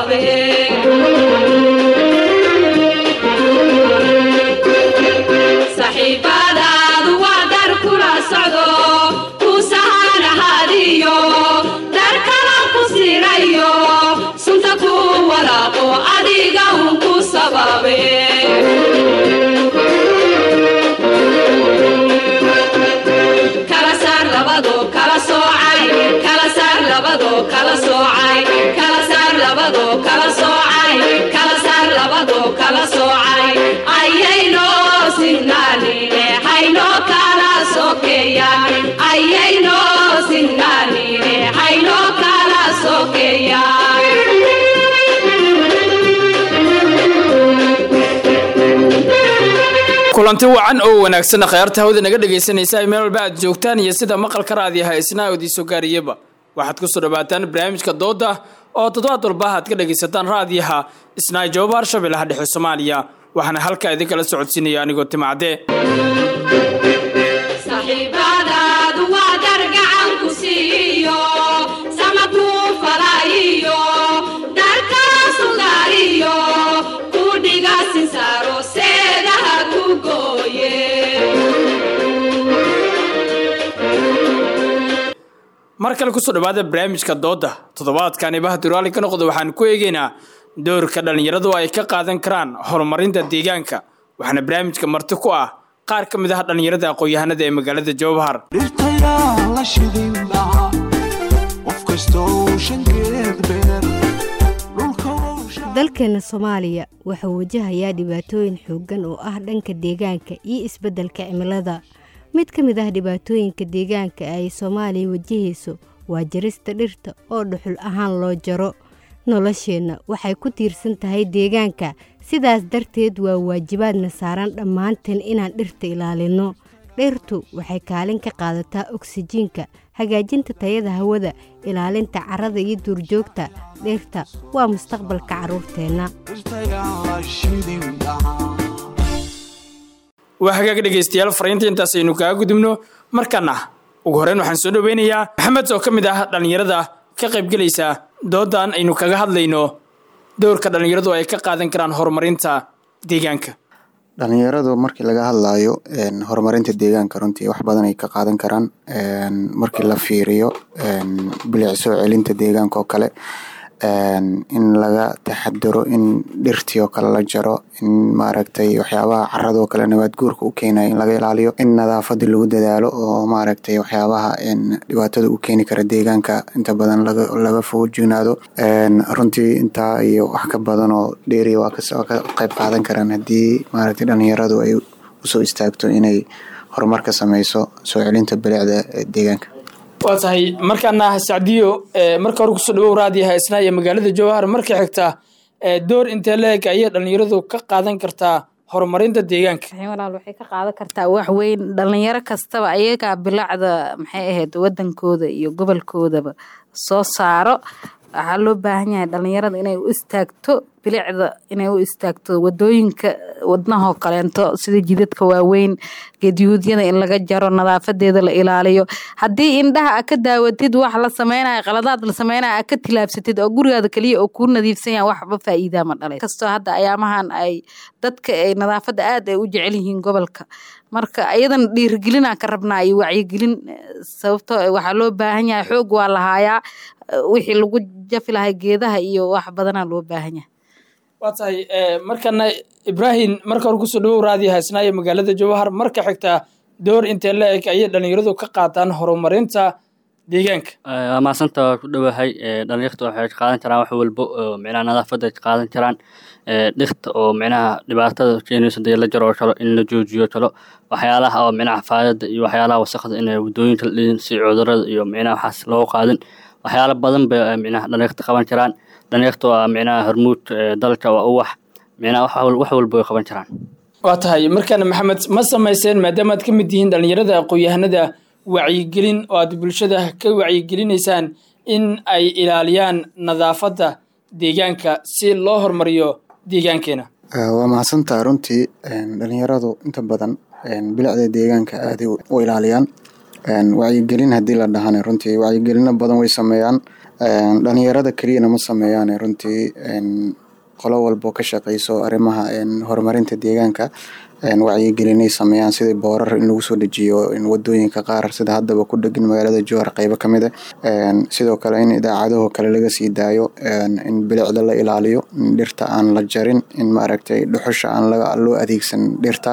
sababe saxiibadaadu waa dar kula socdo ku sahanahadiyo dar kala ku sirayo sunta ku walaaqo adiga un ku sababe kala saar labado kala soocay kala saar labado kala soocay kala saar labado kala soocay kala saar labado kala soocay ayayno sinnaanine hayno kala sokeeyaan ayayno sinnaanine hayno kala sokeeyaan kulanti wacan oo wanaagsan khayaarta hawada naga dhegaysanaysa meel walba aad joogtaan iyo sida maqalka raadiyaha isnaa odiiso gaariyaba waxaad kusoo dhawaataan barnaamijka dooda oo toddobaad walba aad ka dhagaysataan raadiyaha isnaa jawaba harshabeellaha dhexe soomaaliya waxaana halkaa idinkala socodsiinaya anigoo timacdee saxiibadaadu waa dar gacan ku siiyo sama kuu falaayiyo darkaa sugaariyo ku dhiga sinsaaro seedaha ku gooye mar kale kusoo dhawaada barnaamijka dooda toddobaadkani bahaduraali ka noqda waxaan ku eegeynaa doorka dhallinyaradu ay ka qaadan karaan horumarinta deegaanka waxaana barnaamijka marti ku ah qaar ka mid ah dhallinyarada aqoon-yahanada ee magaalada jowhar dhirtayaa la shidin lahaa qof kastoo shankeed beer dhulka dalkeena soomaaliya wuxuu wajahayaa dhibaatooyin xooggan oo ah dhanka deegaanka iyo isbeddelka cimilada mid ka mid ah dhibaatooyinka deegaanka ay soomaaliya wajahayso waa jarista dhirta oo dhuxul ahaan loo jaro nolosheenna waxay ku tiirsan tahay deegaanka sidaas darteed waa waajibaadna saaran dhammaanteen inaan dhirta ilaalinno dhirtu waxay kaalin ka qaadataa oksijiinka hagaajinta tayada hawada ilaalinta carrada iyo duurjoogta dhirta waa mustaqbalka carruurteenna dhirtayaa la shidin lahaa waa hagaag dhegaystayaal fariinta intaas aynu kaga gudubno markaana ugu horreyn waxaan soo dhoweynayaa maxamed oo ka mid ah dhallinyarada ka qaybgelaysa doodan aynu kaga hadlayno doorka dhallinyaradu ay ka qaadan karaan horumarinta deegaanka dhalinyaradu markii laga hadlayo horumarinta deegaanka runtii wax badan ay ka qaadan karaan markii la fiiriyo bilic soo celinta deegaanka oo kale in laga taxadaro in dhirtii oo kale la jaro in maaragtay waxyaabaha carada oo kale nabaad guurka u keenayo in laga ilaaliyo in nadaafada lagu dadaalo oo maaragtay waxyaabaha dhibaatada u keeni kara deegaanka inta badan laga foojignaado runtii intaa iyo wax ka badan oo dheeriya waa ka qayb qaadan karaan haddii maaragtay dhalinyaradu ay usoo istaagto inay horumar ka sameyso soo celinta bilicda deegaanka waa tahay markaana sacdiyo marka hore kusoo dhawow raadiyaha isnaa iyo magaalada jowhar marka xigta door intee leeg ayay dhallinyaradu ka qaadan kartaa horumarinta deegaanka walaal waxay ka qaadan kartaa wax weyn dhalinyaro kastaba ayagaa bilacda maxay ahayd wadankooda iyo gobolkoodaba soo saaro waxaa loo baahan yahay dhalinyarada inay u istaagto bilicda inay u istaagto wadooyinka wadnahoo kaleento sida jidadka waaweyn geedyuudyada in laga jaro nadaafadeeda la ilaaliyo haddii indhaha a ka daawatid wax la sameynaya qaladaad la sameynaya a ka tilaabsatid oo gurigaada keliya oo kuu nadiifsan yaha waxba faa'iidaa ma dhalay kastoo hadda ayaamahan ay dadka ay nadaafadda aad ay u jecel yihiin gobolka marka ayadan dhiirigelinaa ka rabnaa iyo wacyigelin sababto waxaa loo baahan yahay xoog waa lahaayaa wixii lagu jafi lahay geedaha iyo wax badanaa loo baahan yahay waa tahay markana ibraahim marka hore kusoo dhawow raadiyaha isnaayo magaalada jowhar marka xigta door intee la eg ayay dhallinyaradu ka qaataan horumarinta deegaanka waa maasanta waa ku dhowahay dhalinyarta waxay qaadan karaan wax walbo oo micnaha nadaafadda ay qaadan karaan dhirta oo micnaha dhibaatada keenaysa dee la jaroo kalo in la joojiyo kalo waxyaalaha oo micnaha faadada iyo waxyaalaha wasaqda in wadooyinka la dhidin si cudurada iyo micnaha waxaas loo qaadin waxyaala badan bay micnaha dhalinyarta qaban karaan dhalinyarta waa micnaha hormuud dalka waa uwax micnaha wax walba way qaban karaan waa tahay markaana maxamed ma samayseen maadaama aad ka mid yihiin dhallinyarada aqoon-yahanada wacyigelin oo aad bulshada ka wacyigelineysaan in ay ilaaliyaan nadaafadda deegaanka si loo horumariyo deegaankeena waa mahadsantaha runtii dhalinyaradu inta badan bilicda deegaanka aaday u ilaaliyaan wacyigelin haddii la dhahana runtii wacyigelino badan way sameeyaan dhalinyarada keliyana ma sameeyaan runtii qolo walbo ka shaqeyso arrimaha horumarinta deegaanka wacyigelinay sameeyaan sidii boorar in lagu soo dejiyo wadooyinka qaar sida haddaba ku dhegan magaalada jowhar qeybo ka mid a sidoo kale in idaacadaho kale laga sii daayo in bilicda la ilaaliyo in dhirta aan la jarin in maaragtay dhuxusha aan loo adeegsan dhirta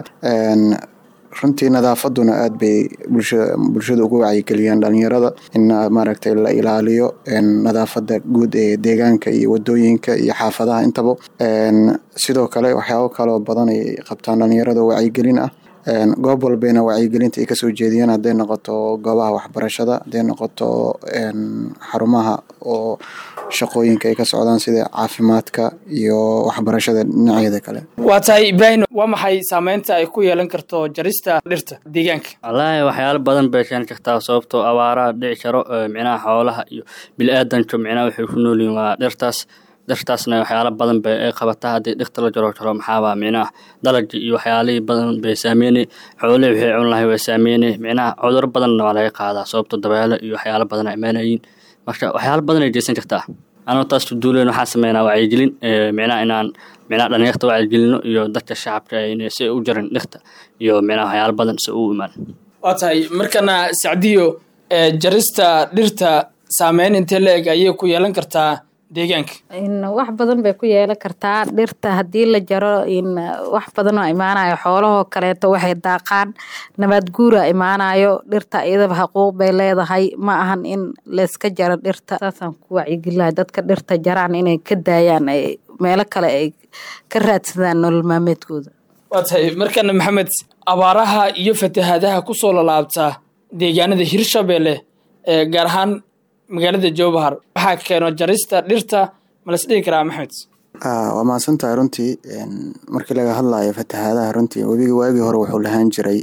runtii nadaafaduna aad bay bulshada uga wacyigeliyaan dhalinyarada in maaragtay la ilaaliyo nadaafada guud ee deegaanka iyo wadooyinka iyo xaafadaha intaba sidoo kale waxyaabo kaloo badan ay qabtaan dhalinyarada wacyigelin ah goob walbayna wacyigelinta ay kasoo jeediyaan hadday noqoto goobaha waxbarashada hadday noqoto xarumaha oo shaqooyinka ay ka socdaan sida caafimaadka iyo waxbarashada dhinacyada kale waa tahay ibraahim waa maxay saameynta ay ku yeelan karto jarista dhirta deegaanka wallaahi waxyaalo badan bay keeni kartaa sababtoo abaaraha dhici karo micnaha xoolaha iyo bili-aadanka micnaha waxay ku noolyihin waa dhirtaas dhirtaasna waxyaalo badan bay ay qabataa haddii dhirta la jaro jaro maxaaba micnaha dalagii iyo waxyaalihii badan bay saameynay xoolihii waxay cun lahay way saameynay micnaha cuduro badanna waa laga qaadaa sababto dabeelo iyo waxyaalo badan ay imaanayiin marka waxyaalo badan ay jeesan kartaa anoo taas duuleen waxaan sameynaa wacyigelin micnaha inaan micnaha dhalinyarta wacyigelino iyo dadka shacabka inay si u jarin dhirta iyo micnaha waxyaalo badan si u imaan waa tahay markana sacdiyo jarista dhirta saameyn intee la eg ayay ku yeelan kartaa deegaanka wax badan bay ku yeelan kartaa dhirta haddii la jaro wax badan oo imaanayo xoolahoo kaleeto waxay daaqaan nabaad guura imaanayo dhirta iyadaba xaquuq bay leedahay ma ahan in layska jaro dhirta saasaan ku wacyigelinahay dadka dhirta jaraan inay ka daayaan meelo kale ay ka raadsadaan nolol maalmeedkooda waa tahay markana maxamed abaaraha iyo fatahaadaha kusoo lalaabta deegaanada hirshabelle ee gaar ahaan magaalada jowbahar waxaa keeno jarista dhirta ma las dhihi karaa maxmed waa mahadsantahay runtii markii laga hadlayo fatahaadaha runtii webiga waagii hore wuxuu lahaan jiray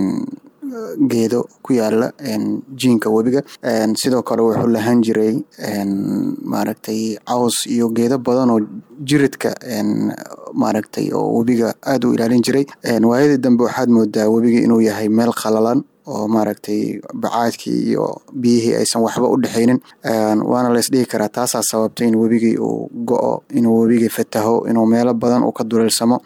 geedo ku yaala jiinka webiga sidoo kale wuxuu lahaan jiray maaragtay caws iyo geedo badan oo jiridka maaragtay oo webiga aada u ilaalin jiray waayadii dambe waxaad moodaa webiga inuu yahay meel qalalan oo maaragtay bacaadkii iyo biyihii aysan waxba u dhexaynin waana la isdhihi karaa taasaa sababtay in webigii uu go-o inuu webigii fataho inuu meelo badan uu ka duleelsamo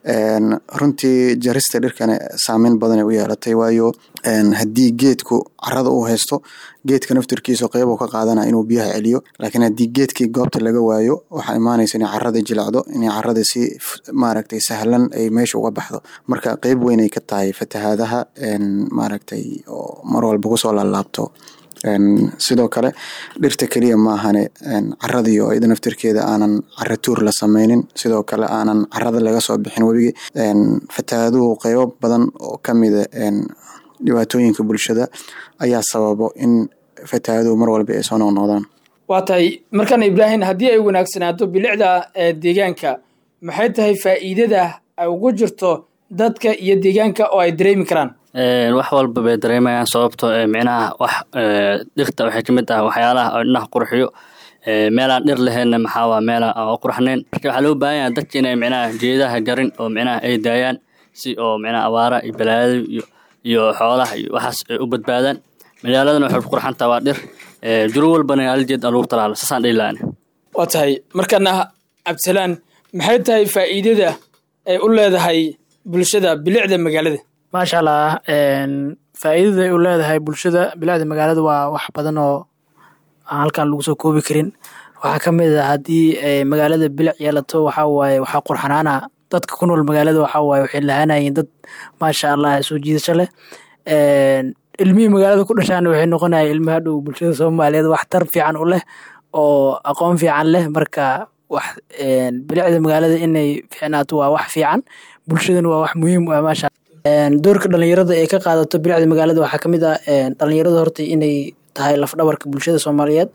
runtii jarista dhirkana saameyn badanay u yeelatay waayo haddii geedku carada uu haysto geedka naftirkiisu qeybu ka qaadana inuu biyaha celiyo laakiin haddii geedkii goobta laga waayo waxaa imaanaysa inay carada jilacdo inay carada si maaragtay sahlan ay meesha uga baxdo marka qeyb weyn ay ka tahay fatahaadaha maaragtay oo mar walba kusoo laalaabto sidoo kale dhirta keliya maahane caradii oo iyada naftirkeeda aanan cara tuur la sameynin sidoo kale aanan carada laga soo bixin webigi fatahaaduhu qeybo badan oo kamida dhibaatooyinka bulshada ayaa sababo in fatahaaduhu mar walba ay soo noqnoqdaan waa tahay markana ibraahim haddii ay wanaagsanaato bilicda deegaanka maxay tahay faa'iidada ay ugu jirto dadka iyo deegaanka oo ay dareemi karaan wax walba bay dareemayaan sababto micnaha wax dhirta waxay ka mid ah waxyaalaha oo indhaha qurxiyo meelaan dhir laheenna maxaawaa meela oo qurxnayn marka waxaa loo baahan yahay dadka inay micnaha geedaha jarin oo micnaha ay daayaan si oo micnaha abaara iyo balaayada iyo iyo xoolaha iyo waxaas ay u badbaadaan magaaladana waxay ku qurxantaa waa dhir juro walbana haljeed aluur talaala saasaan dhihi lahaani waa tahay markana cabdisalaan maxay tahay faa'iidada ay u leedahay bulshada bilicda magaalada maasha allah faa'iidada ay u leedahay bulshada bilicda magaalada waa wax badan oo aan halkan lagu soo koobi karin waxaa ka mid ah haddii magaalada bilic yeelato waxaa waaye waxaa qurxanaana dadka ku nool magaalada waxaa waaye waxay lahaanayeen dad maasha allah soo jiidasho leh ilmihii magaalada ku dhashaana waxay noqonayeen ilmi hadhow bulshada soomaaliyeed wax tar fiican u leh oo aqoon fiican leh marka wax bilicda magaalada inay fiicnaato waa wax fiican bulshadana waa wax muhiim u ah maasha doorka dhalinyarada ee ka qaadato bilicda magaalada waxaa kamid ah dhalinyarada horta inay tahay lafdhabarka bulshada soomaaliyeed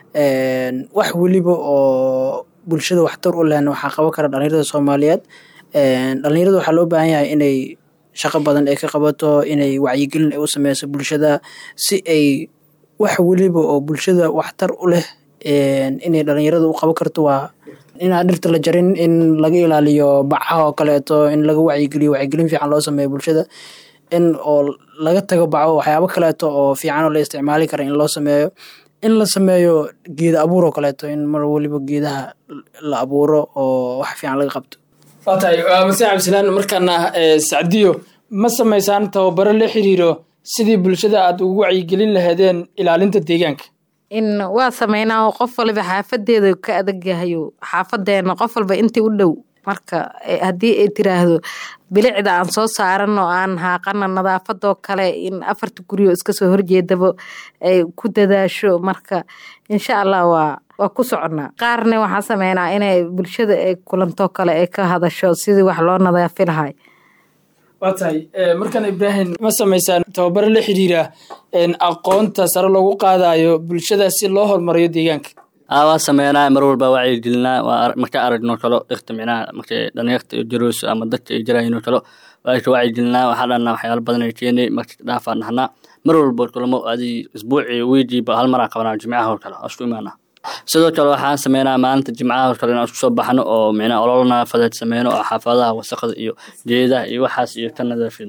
wax weliba oo bulshada waxtar u lehna waxaa qaban kara dhalinyarada soomaaliyeed dhalinyarada waxaa loo baahan yahay inay shaqo badan ay ka qabato inay wacyigelin ay u sameyso bulshada si ay wax weliba oo bulshada waxtar u leh inay dhalinyarada u qaban karto waa inaan dhirta la jarin in laga ilaaliyo bacaha oo kaleeto in laga wacyigeliyo wacyigelin fiican loo sameeyo bulshada in oo laga tago baco waxyaabo kaleeto oo fiican oo la isticmaali kara in loo sameeyo in la sameeyo geeda abuur oo kaleeto in mar waliba geedaha la abuuro oo wax fiican laga qabto waa tahay waa mase cabdisalaan markaana eh, sacdiyo ma samaysaan tababaro la xiriiro sidii bulshada aad ugu wacyigelin lahaydeen ilaalinta deegaanka in waa sameynaa oo qof waliba xaafadeeda ka adag yahayo xaafadeena qof walba intii u dhow marka eh, haddii ay tiraahdo bilicda aan soo saaran oo aan haaqana nadaafadoo kale in afarta guryo iska soo horjeedaba ay ku dadaasho marka insha allah waa waa ku soconnaa qaarna waxaan sameynaa inay bulshada ay kulantoo kale ay ka hadasho sidii wax loo nadaafi lahay waa tahay eh, markaan ibraahim ma samaysaan tababaro la xiriira en, aqoonta sare loogu qaadayo bulshada si loo horumariyo deegaanka aa waa sameynaa mar walba wacyi gelinaa waa ar- marka aragno kalo dhirta micnaha markay dhalinyarta iyo jarooyso ama dadka ay jarayno kalo waa ka wacyi gelinaa waxaa dhanaa waxyaalo badan ay keenay marka dhaafaan dhahnaa mar walba kulamo adi isbuuci wiigiiba hal maraa qabanaa jimcaha oo kale waa isku imaanaa sidoo kale waxaan sameynaa maalinta jimcaha oo kale inaan isku soo baxno oo micnaha olol nadaafadeed sameyno oo xaafadaha wasaqda iyo geedaha iyo waxaas iyo ka nadaafino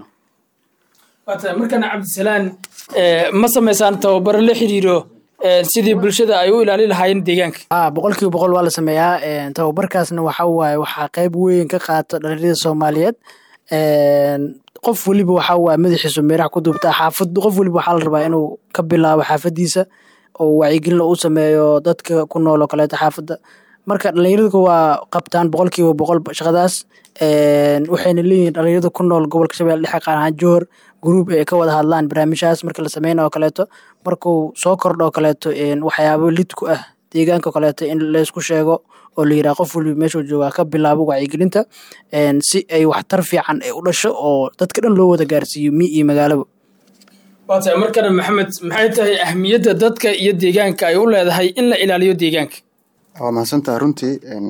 waa tahay markaana cabdisalaan eh, ma samaysaan tababaro la xiriiro eh, sidii bulshada ay u ilaalin lahaayeen deegaanka ah boqolkiiba boqol waa la sameeyaa een, tababarkaasna waxa waaye waxaa qeyb weyn ka qaata dhalinyarada soomaaliyeed een, qof weliba waxa waaye madaxiisu meeraha ku duubtaa xaafad qof weliba waxaa la rabaa inuu ka bilaabo xaafadiisa oo wacyigelin u sameeyo dadka ku nool oo kaleeto xaafadda marka dhalinyaradu waa qabtaan boqolkiiba boqol shaqadaas een, waxayna leeyihiin dhalinyarada ku nool gobolka shabeelle dhexe qaar ahaan johor gruub ay ka wada hadlaan barnaamijyahaas marka la sameynayo oo kaleeto markuu soo kordho oo kaleeto een, waxyaabo lid ku ah deegaanka oo kaleeto in laysku sheego oo la yidhaha qof waliba meeshuu joogaa ka bilaabo wacyigelinta een, si ay waxtar fiican ay u dhasho oo dadka dhan loo wada gaarsiiyo mi iyo magaalaba waa tahay markana maxamed maxay tahay ahmiyadda dadka iyo deegaanka ay u leedahay in la ilaaliyo deegaanka waa mahadsantaha runtii een,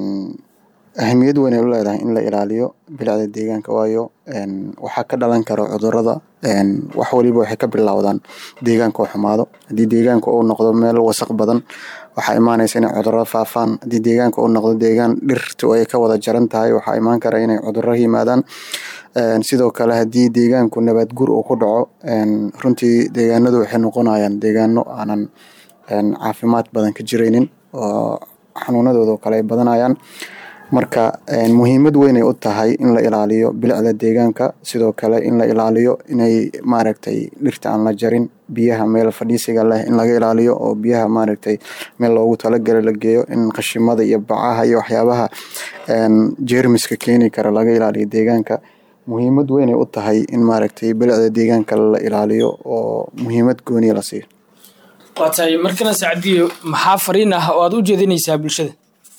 ahmiyad weyn ay u leedahay in la ilaaliyo bilicda deegaanka waayo een, waxaa ka dhalan kara cudurada een, wax waliba waxay ka bilowdaan deegaanka oo xumaado haddii deegaanka uu noqdo meel wasaq badan waxaa imaanaysa inay cudurada faafaan haddii deegaanka uu noqdo deegaan dhirtu ay ka wada jaran tahay waxaa imaan kara inay cudurro yimaadaan Een, sidoo kale haddii deegaanku nabaad gur uu ku dhaco een, runtii deegaanadu waxay noqonayaan deegaano aanan een, caafimaad badan ka jiraynin oo xanuunadooda oo kale ay badanayaan marka een, muhiimad weyn ay u tahay in la ilaaliyo bilicda deegaanka sidoo kale in la ilaaliyo inay maaragtay dhirta aan la jarin biyaha meel fadhiisiga leh in laga ilaaliyo oo biyaha maaragtay meel loogu talagala la geeyo in qashimada iyo bacaha iyo waxyaabaha een, jeermiska keeni kara laga ilaaliyo deegaanka muhiimad weyn ay u tahay in maaragtay bilicda deegaanka la ilaaliyo oo muhiimad gooniya la siiyo waa tahay markana sacdiyo maxaa fariin ah oo aad u jeedinaysaa bulshada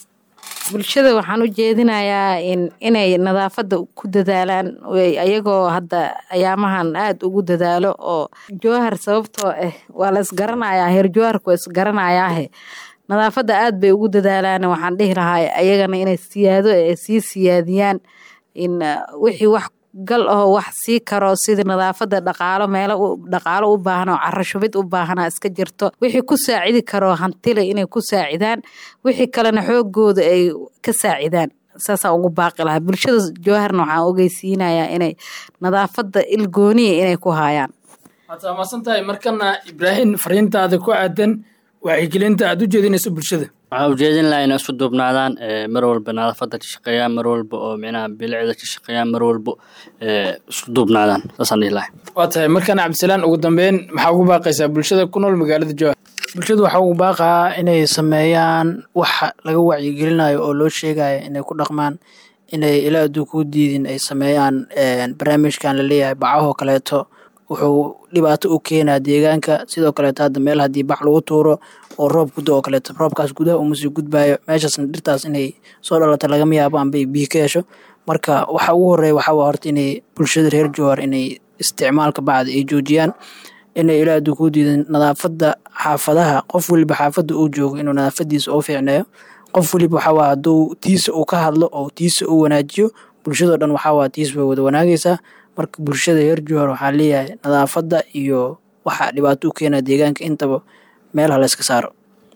bulshada waxaan u jeedinayaa in inay nadaafadda ku dadaalaan way- ayagoo hadda ayaamahan aada ugu dadaalo oo jowhar sababtoo ah waa la isgaranayaa heer jowharku waa isgaranayaahe nadaafadda aada bay ugu dadaalaan waxaan dhihi lahaa ayagana inay siyaado ay sii siyaadiyaan in uh, wixii wax gal ahoo wax sii karo sidii nadaafadda dhaqaalo meelo u- dhaqaalo u baahan oo caro shubid u baahana iska jirto wixii ku saacidi karo hantile inay ku saacidaan wixii kalena xoogooda ay ka saacidaan saasaan ugu baaqi lahaa bulshada jowharna waxaan ogeysiinayaa inay nadaafadda ilgooniya inay ku haayaan waad mahadsan tahay markana ibraahim fariintaada ku aadan wacyigelinta aad u jeedinayso bulshada waxaa ujeedin lahaa inay isku duubnaadaan ee, mar walba nadaafadda ka shaqeeyaan mar walba oo micnaha bilicda ka shaqeeyaan mar walba ee, isku duubnaadaan saasaan dhihi lahay waa tahay markana cabdisalaan ugu dambeyn maxaa ugu baaqaysaa bulshada ku nool magaalada jowhar bulshadu waxaa ugu baaqaa inay sameeyaan waxa laga wacyigelinayo oo loo sheegayo inay ku dhaqmaan inay ilaa aduu kuu diidin ay sameeyaan een, barnaamijkan laleeyahay bacahoo kaleeto wuxuu dhibaato u keenaa deegaanka sidoo kaleeto hadda meel haddii bac lagu tuuro oo roob gudo oo kaleeto roobkaas gudaha uma sii gudbaayo meeshaasna dhirtaas inay soo dhalato lagama yaabo anbay biyo ka hesho marka waxa ugu horeeya waxaa waa horta inay bulshada reer jowhar inay isticmaalka bacda ay joojiyaan inay ilaa aduu kuu diidan nadaafadda xaafadaha qof weliba xaafadda uu joogo inuu nadaafadiisa u fiicneeyo qof weliba waxaa waa hadduu tiisa uu ka hadlo oo tiisa uu wanaajiyo bulshadoo dhan waxaa waa tiis way wada wanaagaysaa marka bulshada reer jowhar waxaa leeyahay nadaafadda iyo waxa dhibaato u keena deegaanka intaba meel ha layska saaro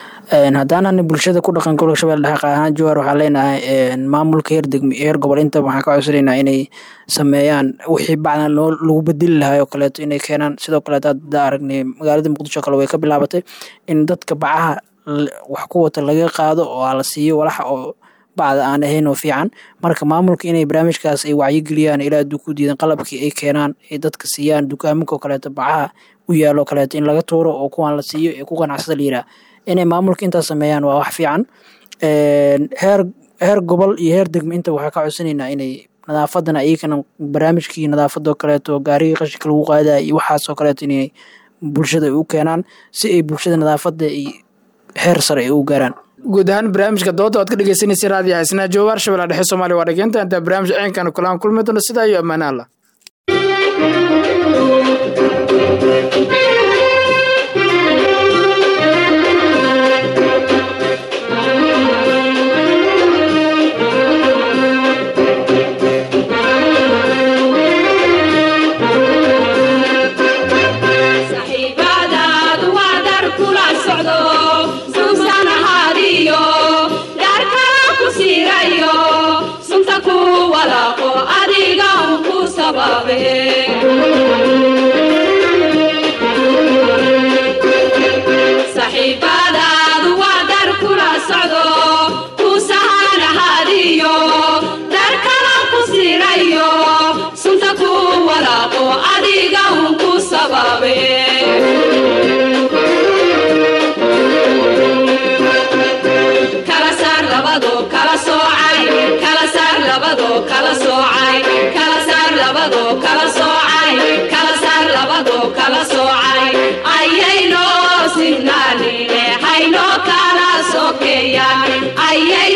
haddaanan bulshada ku dhaqan gobolka shabeelle dhexe qaar ahaan jawaar waxaan leenahay maamulka heer degmi heer gobol intaba waxaan ka codsanaynaa inay sameeyaan wixii bacdan loo lagu bedeli lahay oo kaleeto inay keenaan sidoo kaleeto hadda aragnay magaalada muqdisho kale way ka bilaabatay in dadka bacaha wax ku wata laga qaado oo la siiyo walaxa oo bacda aan ahayn oo fiican marka maamulka inay barnaamijkaas ay wacyigeliyaan ilaa hadduu ku diidan qalabkii ay keenaan ay dadka siiyaan dukaaminka oo kaleeto bacaha u yaalo kaleeto in laga tuuro oo kuwaan la siiyo ee ku ganacsada la yiraa inay maamulka intaas sameeyaan waa wax fiican heer heer gobol iyo heer degme inta waxaa ka codsanaynaa inay nadaafadana iyagana barnaamijkii nadaafadoo kaleeto gaarigii qashinka lagu qaadaya iyo waxaasoo kaleeto inay bulshada u keenaan si ay bulshada nadaafada iyo heer sare ay u gaaraan guud ahaan barnaamijka dooda oad ka dhegeysanaysa raadiyo xaysnaa joogaar shabeella dhexe soomaaliya waa dhageynta intaa barnaamij ceenkan kulaan kulmi doono sidaa iyo ammaane allah saxiibadaadu waa dar kula socdo suusan ahaadiyo dar kala ku siirayo sunta ku walaaqo adiga un ku sababe saxiibadaadu waa dar kula socdo ku sahan ahaadiyo dar kala ku siirayo sunta ku walaaqo adiga un ku sababe kala saar labado kala soocay kala saar labado kala soocay kala saar labado kala soocay kala saar labado kala soocay ayayno sinnaanine hayno kala sokeeyaan ayay